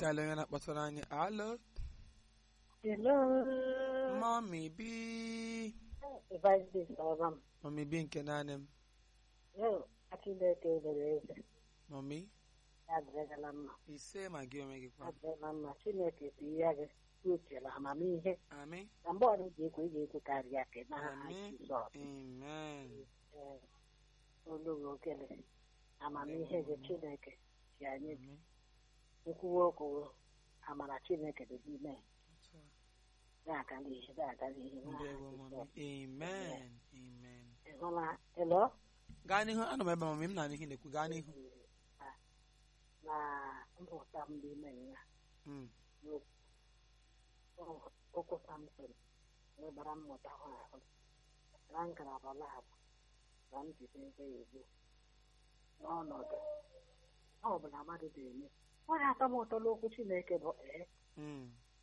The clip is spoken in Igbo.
ka ele onye na-akpọtụrụ anyị alo Hello. mọmi bi Evangelist ọba m. mọmi bi nke naanị m Yo, Chineke mere eze. mọmi Ya dịrịgala mma. ise ma gị onwe gị Ya kwa dịrịla mma. Chineke si ya gị uche amamihe. ami Na mgbe ọrụ ji ekwe ị ga-ekwe karịa ka ị na Amen. Jizọs. amen Ee, Olu okele. Amamihe gị Chineke si anyị Amen. nkwuwa okwu amara Chineke dị n'ime ya. na-aga n'ihe na-aga n'ihe ndewo n'aha mọmi Jizọs. amen amen Ị hụla elo gaa n'ihu anọ m ebe a, mọmi m na n'ihe na-ekwu gaa n'ihu na mmụta m n'ime ya Mm, okwu Samson nwebara mmụta hụ ahụ na ngalaba labụ na njide ebe ya ugbu n'ọnọdụ ọ bụla mmadụ ga-eme ọ na-atọ m ụtọ n'okwu Chineke bụ ee mm,